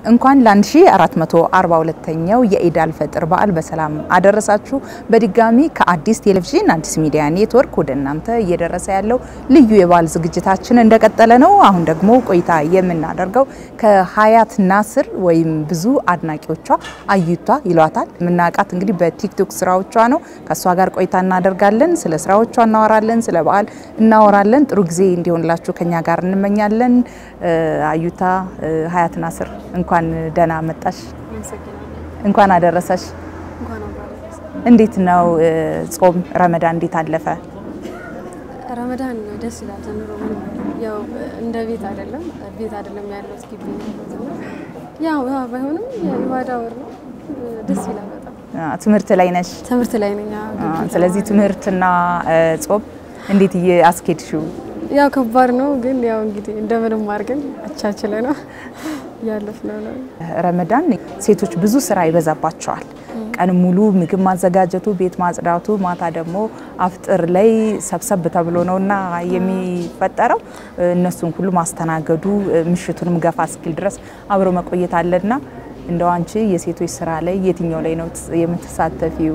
እንኳን ለ1442ኛው የኢድ አልፈጥር በዓል በሰላም አደረሳችሁ። በድጋሚ ከአዲስ ቴሌቪዥን አዲስ ሚዲያ ኔትወርክ ወደ እናንተ እየደረሰ ያለው ልዩ የበዓል ዝግጅታችን እንደቀጠለ ነው። አሁን ደግሞ ቆይታ የምናደርገው ከሀያት ናስር ወይም ብዙ አድናቂዎቿ አዩቷ ይሏታል የምናውቃት እንግዲህ በቲክቶክ ስራዎቿ ነው። ከእሷ ጋር ቆይታ እናደርጋለን። ስለ ስራዎቿ እናወራለን፣ ስለ በዓል እናወራለን። ጥሩ ጊዜ እንዲሆንላችሁ ከኛ ጋር እንመኛለን። አዩታ ሀያት ናስር እንኳን ደህና መጣሽ፣ እንኳን አደረሰሽ። እንዴት ነው ጾም ረመዳን እንዴት አለፈ? ረመዳን ደስ ይላል። ዘንድሮ ምንም ያው እንደ ቤት አይደለም ቤት አይደለም ያለው ግቢ ያው ያው ባይሆንም የኢባዳ ወር ነው። ደስ ይላል በጣም። ትምህርት ላይ ነሽ? ትምህርት ላይ ነኝ። አዎ፣ ግቢ ስለዚህ ትምህርትና ጾም እንዴት አስኬድሽው? ያው ከባድ ነው ግን ያው እንግዲህ እንደምንም አድርገን አቻችለ ነው ያለፍነው ነው። ረመዳን ሴቶች ብዙ ስራ ይበዛባቸዋል። ቀን ሙሉ ምግብ ማዘጋጀቱ፣ ቤት ማጽዳቱ፣ ማታ ደግሞ አፍጥር ላይ ሰብሰብ ተብሎ ነውና የሚፈጠረው እነሱን ሁሉ ማስተናገዱ ምሽቱንም ገፋ እስኪል ድረስ አብሮ መቆየት አለና እንደው አንቺ የሴቶች ስራ ላይ የትኛው ላይ ነው የምትሳተፊው?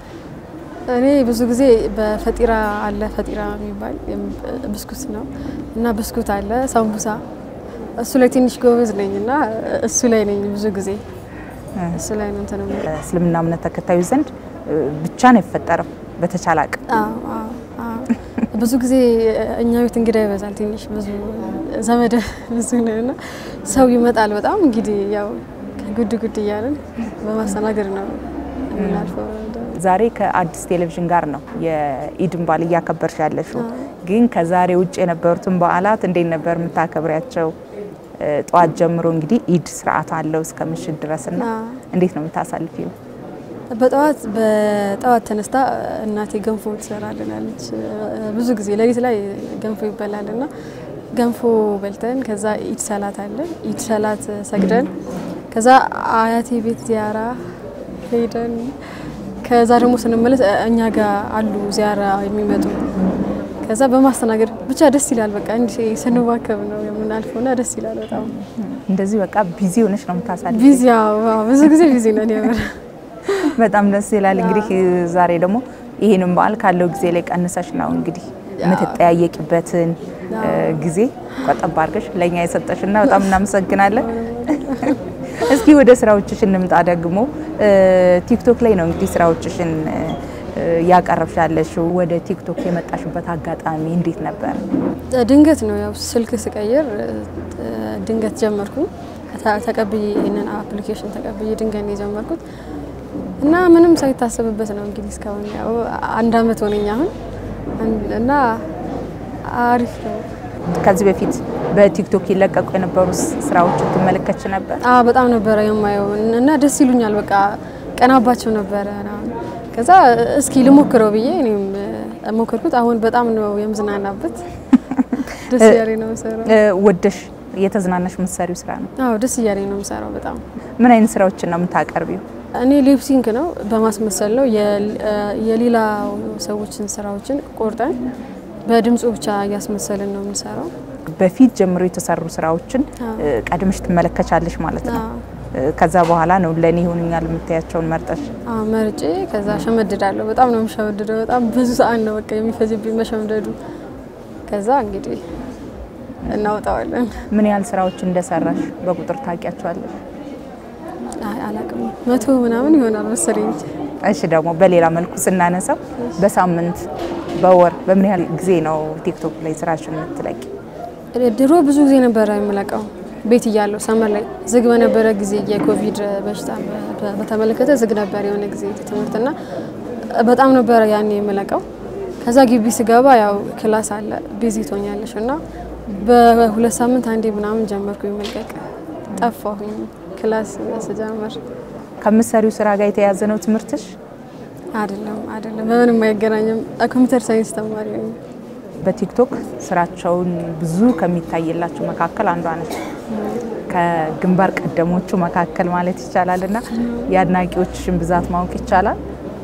እኔ ብዙ ጊዜ በፈጢራ አለ ፈጢራ የሚባል ብስኩት ነው እና ብስኩት አለ ሳምቡሳ፣ እሱ ላይ ትንሽ ጎበዝ ነኝ እና እሱ ላይ ነኝ ብዙ ጊዜ እሱ ላይ ነው እንትን የምልህ። እስልምና እምነት ተከታዮች ዘንድ ብቻ ነው የፈጠረው በተቻለ አቅም አዎ፣ አዎ፣ አዎ። ብዙ ጊዜ እኛ ቤት እንግዳ ይበዛል። ትንሽ ብዙ ዘመድ ብዙ ነው እና ሰው ይመጣል በጣም እንግዲህ ያው ጉድ ጉድ እያለን በማስተናገድ ነው የምናልፈው። ዛሬ ከአዲስ ቴሌቪዥን ጋር ነው የኢድን በዓል እያከበርሽ ያለሽው። ግን ከዛሬ ውጭ የነበሩትን በዓላት እንዴት ነበር የምታከብሪያቸው? ጠዋት ጀምሮ እንግዲህ ኢድ ስርዓት አለው እስከ ምሽት ድረስ እና እንዴት ነው የምታሳልፊው? በጠዋት በጠዋት ተነስታ እናቴ ገንፎ ትሰራልናለች። ብዙ ጊዜ ሌሊት ላይ ገንፎ ይበላል እና ገንፎ በልተን ከዛ ኢድ ሰላት አለ። ኢድ ሰላት ሰግደን ከዛ አያቴ ቤት ዚያራ ሄደን ከዛ ደግሞ ስንመለስ እኛ ጋር አሉ ዚያራ የሚመጡ ከዛ በማስተናገድ ብቻ ደስ ይላል። በቃ እንዲህ ስንዋከብ ነው የምናልፈው እና ደስ ይላል በጣም እንደዚህ በቃ ቢዚ ሆነሽ ነው የምታሳልፊው? ቢዚ ያው ብዙ ጊዜ ቢዚ ነን የምር በጣም ደስ ይላል። እንግዲህ ዛሬ ደግሞ ይህንን በዓል ካለው ጊዜ ላይ ቀንሰሽ ነው እንግዲህ የምትጠያየቂበትን ጊዜ ቆጠብ አድርገሽ ለእኛ የሰጠሽና በጣም እናመሰግናለን። እስኪ ወደ ስራዎችሽ እንምጣ። ደግሞ ቲክቶክ ላይ ነው እንግዲህ ስራዎችሽን ያቀረብሽ ያለሽው። ወደ ቲክቶክ የመጣሽበት አጋጣሚ እንዴት ነበር? ድንገት ነው ያው ስልክ ስቀይር ድንገት ጀመርኩኝ። ተቀብዬ ይህንን አፕሊኬሽን ተቀብዬ ድንገት ነው የጀመርኩት እና ምንም ሳይታሰብበት ነው እንግዲህ እስካሁን ያው አንድ አመት ሆነኝ አሁን እና አሪፍ ነው። ከዚህ በፊት በቲክቶክ ይለቀቁ የነበሩ ስራዎችን ትመለከች ነበር? አዎ በጣም ነበረ የማየው እና ደስ ይሉኛል። በቃ ቀናባቸው ነበረ። ከዛ እስኪ ልሞክረው ብዬ እኔም ሞከርኩት። አሁን በጣም ነው የምዝናናበት። ደስ እያለኝ ነው የምሰራው። ወደሽ እየተዝናናሽ የምትሰሪው ስራ ነው? አዎ ደስ እያለኝ ነው የምሰራው በጣም። ምን አይነት ስራዎችን ነው የምታቀርቢው? እኔ ሊፕሲንክ ነው በማስመሰል ነው የሌላ ሰዎችን ስራዎችን ቆርጠን በድምፁ ብቻ እያስመሰልን ነው የምንሰራው። በፊት ጀምሮ የተሰሩ ስራዎችን ቀድመሽ ትመለከቻለሽ ማለት ነው። ከዛ በኋላ ነው ለእኔ ይሆኑኛል የምታያቸውን መርጠሽ? አዎ መርጬ ከዛ ሸመድዳለሁ። በጣም ነው የምሸመድደው። በጣም ብዙ ሰዓት ነው በቃ የሚፈጅብኝ መሸምደዱ። ከዛ እንግዲህ እናወጣዋለን። ምን ያህል ስራዎች እንደሰራሽ በቁጥር ታውቂያቸዋለሽ? አይ አላቅም፣ መቶ ምናምን ይሆናል መሰለኝ። እሺ ደግሞ በሌላ መልኩ ስናነሳው በሳምንት በወር በምን ያህል ጊዜ ነው ቲክቶክ ላይ ስራሽን የምትለቂ? ድሮ ብዙ ጊዜ ነበረ የምለቀው ቤት እያለሁ ሰመር ላይ ዝግ በነበረ ጊዜ የኮቪድ በሽታ በተመለከተ ዝግ ነበር የሆነ ጊዜ ትምህርትና በጣም ነበረ ያኔ የምለቀው። ከዛ ግቢ ስገባ ያው ክላስ አለ ቢዚ ትሆኛለሽ እና በሁለት ሳምንት አንዴ ምናምን ጀመርኩ መልቀቅ። ጠፋሁኝ ክላስ ስጀምር። ከምትሰሪው ስራ ጋር የተያያዘ ነው ትምህርትሽ? አይደለም አይደለም፣ በምንም አይገናኝም። ኮምፒውተር ሳይንስ ተማሪ ነኝ። በቲክቶክ ስራቸውን ብዙ ከሚታይላቸው መካከል አንዷ ነች። ከግንባር ቀደሞቹ መካከል ማለት ይቻላል እና የአድናቂዎችሽን ብዛት ማወቅ ይቻላል?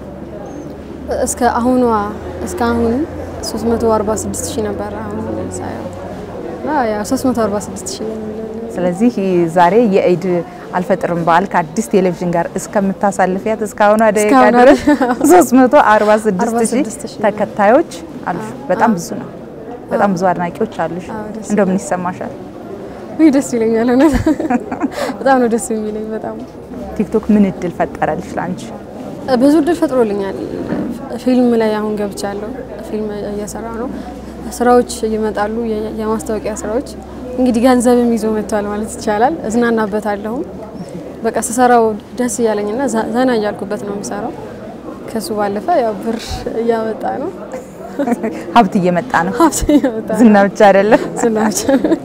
እስከ አሁኗ እስከ አሁን 346 ሺህ ነበረ አሁን ሳየው እና ያው 346 ሺህ ስለዚህ ዛሬ የኢድ አልፈጥርም በዓል ከአዲስ ቴሌቪዥን ጋር እስከምታሳልፊያት እስካሁኗ ደቂቃ እስካሁኗ ድረስ ድረስ 346 ሺህ 46 ሺህ ተከታዮች አሉሽ። በጣም ብዙ ነው። በጣም ብዙ አድናቂዎች አሉሽ። አዎ፣ ደስ እንደው ምን ይሰማሻል? ውይ ደስ ይለኛል። እውነት በጣም ነው ደስ የሚለኝ። በጣም ቲክቶክ ምን እድል ፈጠረልሽ ለአንቺ? ብዙ እድል ፈጥሮልኛል። ፊልም ላይ አሁን ገብቻለሁ። ፊልም እየሰራ ነው። ስራዎች ይመጣሉ፣ የ- የማስታወቂያ ስራዎች እንግዲህ ገንዘብም ይዞ መጥቷል ማለት ይቻላል። እዝናናበታለሁ። በቃ ስሰራው ደስ እያለኝና ዘ- ዘና እያልኩበት ነው የምሰራው። ከሱ ባለፈ ያው ብር እያመጣ ነው፣ ሀብት እየመጣ ነው። ሀብት እያመጣ ነው። ዝና ብቻ አይደለም። ዝናዎች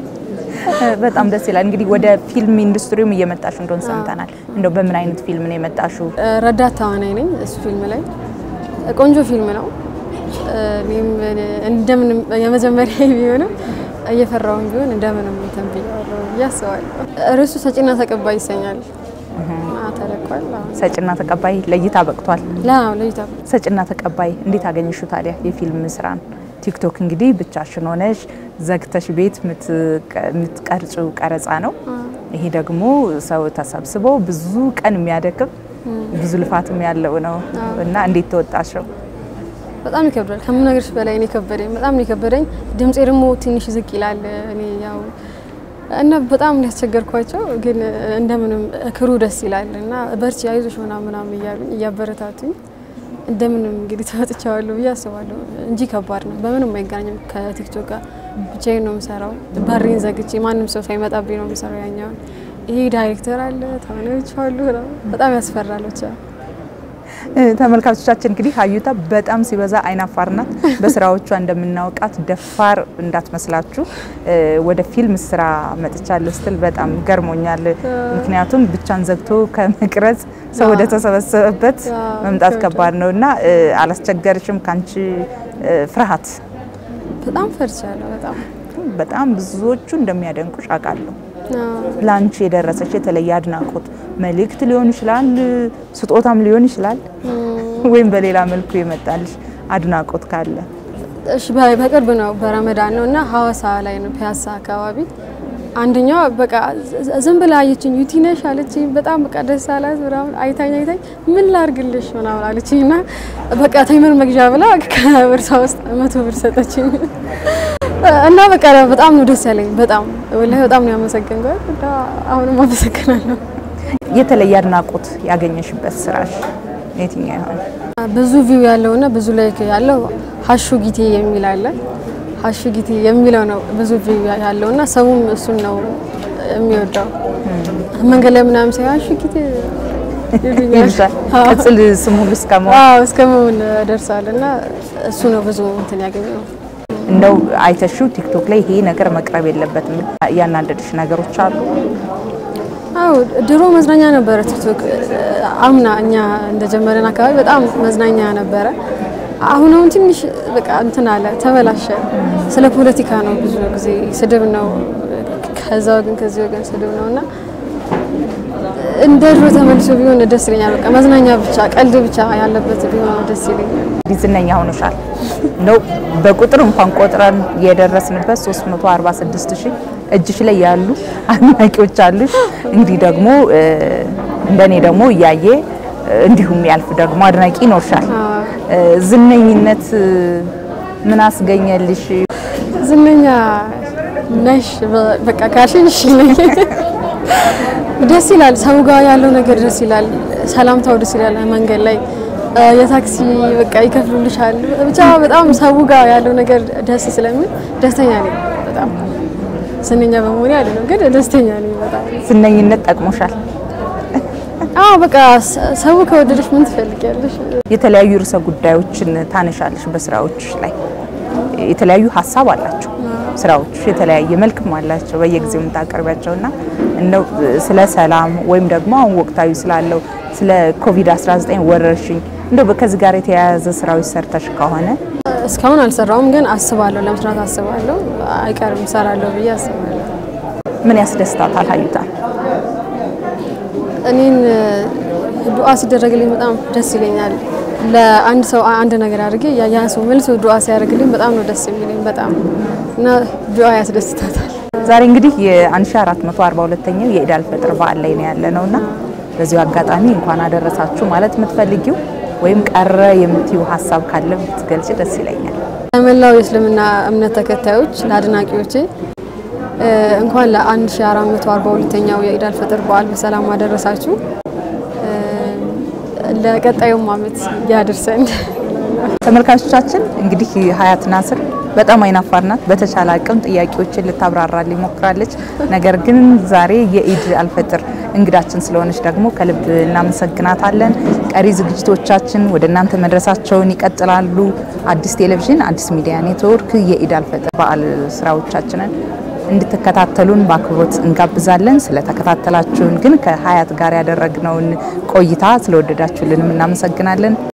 በጣም ደስ ይላል። እንግዲህ ወደ ፊልም ኢንዱስትሪውም እየመጣሽ እንደሆን ሰምተናል። እንደው በምን አይነት ፊልም ነው የመጣሽው? ረዳት ተዋናይ ነኝ እሱ ፊልም ላይ። ቆንጆ ፊልም ነው። እኔም እንደምንም የመጀመሪያ ቢሆንም እየፈራውን ቢሆን እንደምንም እንትን ብያለሁ ብዬ አስባለሁ። ርዕሱ ሰጪና ተቀባይ ይሰኛል እና ተለቋል። አሁን ሰጭና ተቀባይ ለእይታ በቅቷል። ላ- ለይታ ሰጭና ተቀባይ እንዴት አገኘሹ ታዲያ የፊልም ስራን? ቲክቶክ እንግዲህ ብቻሽን ሆነሽ ዘግተሽ ቤት የምትቀርጭው ቀረጻ ነው። ይሄ ደግሞ ሰው ተሰብስቦ ብዙ ቀን የሚያደክም ብዙ ልፋትም ያለው ነው እና እንዴት ተወጣሽው? በጣም ይከብዳል። ከምነግርሽ በላይ ነው የከበደኝ። በጣም ነው የከበደኝ። ድምፄ ደግሞ ትንሽ ዝቅ ይላል። እኔ ያው እና በጣም ነው ያስቸገርኳቸው፣ ግን እንደምንም ክሩ ደስ ይላል እና በርቺ አይዞሽ ምናምን ምናምን እያሉኝ እያበረታቱኝ እንደምንም እንግዲህ ተወጥቻለሁ ብዬ አስባለሁ እንጂ ከባድ ነው። በምንም አይገናኝም ከቲክቶክ ጋር። ብቻዬን ነው የምሰራው። በሬን ዘግቼ ማንም ሰው ሳይመጣብኝ ነው የምሰራው። ያኛውን ይሄ ዳይሬክተር አለ፣ ተዋናዮች አሉ። በጣም ያስፈራል ብቻ ተመልካቾቻችን እንግዲህ ሀዩታ በጣም ሲበዛ አይናፋር ናት። በስራዎቿ እንደምናውቃት ደፋር እንዳትመስላችሁ። ወደ ፊልም ስራ መጥቻለሁ ስትል በጣም ገርሞኛል። ምክንያቱም ብቻን ዘግቶ ከመቅረጽ ሰው ወደ ተሰበሰበበት መምጣት ከባድ ነው እና አላስቸገርሽም? ካንቺ ፍርሃት በጣም ፈርቻለሁ። በጣም በጣም ብዙዎቹ እንደሚያደንቁሽ አውቃለሁ። ለአንቺ የደረሰች የተለየ አድናቆት መልእክት ሊሆን ይችላል፣ ስጦታም ሊሆን ይችላል፣ ወይም በሌላ መልኩ የመጣልሽ አድናቆት ካለ? እሺ፣ በቅርብ ነው በረመዳን ነው እና ሀዋሳ ላይ ነው ፒያሳ አካባቢ አንደኛዋ በቃ ዝም ብላ አየችኝ። ዩቲ ነሽ አለችኝ። በጣም በቃ ደስ አላት ምናምን አይታኝ አይታኝ ምን ላርግልሽ ምናምን አለችኝ እና በቃ ተምር መግዣ ብላ ከቦርሳ ውስጥ መቶ ብር ሰጠችኝ እና በቃ በጣም ነው ደስ ያለኝ። በጣም ወላሂ በጣም ነው ያመሰገንኳት እና አሁንም አመሰግናለሁ። የተለየ አድናቆት ያገኘሽበት ስራሽ የትኛው ይሆን? ብዙ ቪው ያለውና ብዙ ላይክ ያለው ሀሹ ጊቴ የሚል አለ ሀሹ ጊቴ የሚለው ነው ብዙ ቪው ያለውና ሰውም እሱን ነው የሚወደው። መንገድ ላይ ምናምን ሳይ ሀሹ ጊቴ ይልሻል። ቅጽል ስሙ ሁሉ እስከ መሆን አዎ እስከ መሆን ደርሷል እና እሱ ነው ብዙ እንትን ያገኘው። እንደው አይተሽው ቲክቶክ ላይ ይሄ ነገር መቅረብ የለበትም ያናደድሽ ነገሮች አሉ? አዎ ድሮ መዝናኛ ነበረ ቲክቶክ። አምና እኛ እንደጀመረን አካባቢ በጣም መዝናኛ ነበረ። አሁን አሁን ትንሽ በቃ እንትን አለ ተበላሸ። ስለ ፖለቲካ ነው ብዙ ጊዜ ስድብ ነው፣ ከዛ ወገን ከዚህ ወገን ስድብ ነው እና እንደ ድሮ ተመልሶ ቢሆን ደስ ይለኛል። በቃ መዝናኛ ብቻ ቀልድ ብቻ ያለበት ቢሆን ደስ ይለኛል። ዝነኛ ሆኖሻል። እንደው በቁጥር እንኳን ቆጥረን የደረስንበት 346 ሺህ እጅሽ ላይ ያሉ አድናቂዎች አሉሽ። እንግዲህ ደግሞ እንደኔ ደግሞ እያየ እንዲሁም ያልፍ ደግሞ አድናቂ ይኖርሻል። ዝነኝነት ምን አስገኘልሽ? ዝነኛ ነሽ በቃ ካልሽኝ እሺ ነኝ። ደስ ይላል። ሰው ጋር ያለው ነገር ደስ ይላል። ሰላምታው ደስ ይላል። መንገድ ላይ የታክሲ በቃ ይከፍሉልሻል። ብቻ በጣም ሰው ጋር ያለው ነገር ደስ ስለሚል ደስተኛ ነኝ። በጣም ዝነኛ በመሆኔ አይደለም ግን ደስተኛ ነኝ በጣም። ዝነኝነት ጠቅሞሻል? አዎ በቃ ሰው ከወደደሽ ምን ትፈልጊያለሽ? የተለያዩ ርዕሰ ጉዳዮችን ታነሻለሽ በስራዎች ላይ የተለያዩ ሀሳብ አላቸው ስራዎች የተለያየ መልክም አላቸው በየጊዜው የምታቀርቢያቸውና እንደው ስለ ሰላም ወይም ደግሞ አሁን ወቅታዊ ስላለው ስለ ኮቪድ-19 ወረርሽኝ እንደው ከዚህ ጋር የተያያዘ ስራዎች ሰርተሽ ከሆነ እስካሁን አልሰራውም፣ ግን አስባለሁ፣ ለመስራት አስባለሁ። አይቀርም እሰራለሁ ብዬ አስባለሁ። ምን ያስደስታታል ሀዩታ? እኔን ዱዓ ሲደረግልኝ በጣም ደስ ይለኛል። ለአንድ ሰው አንድ ነገር አድርጌ ያ ሰው መልሶ ዱዓ ሲያደርግልኝ በጣም ነው ደስ የሚለኝ በጣም እና ዱዓ ያስደስታታል። ዛሬ እንግዲህ የ1442ኛው የኢድ አልፈጥር በዓል ላይ ነው ያለ ነውና በዚሁ አጋጣሚ እንኳን አደረሳችሁ ማለት የምትፈልጊው ወይም ቀረ የምትዩ ሀሳብ ካለ ብትገልጭ ደስ ይለኛል። ለመላው የእስልምና እምነት ተከታዮች ለአድናቂዎቼ እንኳን ለ1442ኛው የኢድ አልፈጥር በዓል በሰላም አደረሳችሁ። ለቀጣዩም ዓመት ያድርሰን። ተመልካቾቻችን እንግዲህ ሀያት ናስር በጣም አይናፋር ናት። በተቻለ አቅም ጥያቄዎችን ልታብራራልኝ ሞክራለች። ነገር ግን ዛሬ የኢድ አልፈጥር እንግዳችን ስለሆነች ደግሞ ከልብ እናመሰግናታለን። ቀሪ ዝግጅቶቻችን ወደ እናንተ መድረሳቸውን ይቀጥላሉ። አዲስ ቴሌቪዥን፣ አዲስ ሚዲያ ኔትወርክ የኢድ አልፈጥር በዓል ስራዎቻችንን እንድትከታተሉን በአክብሮት እንጋብዛለን። ስለተከታተላችሁን ግን ከሀያት ጋር ያደረግነውን ቆይታ ስለወደዳችሁልንም እናመሰግናለን።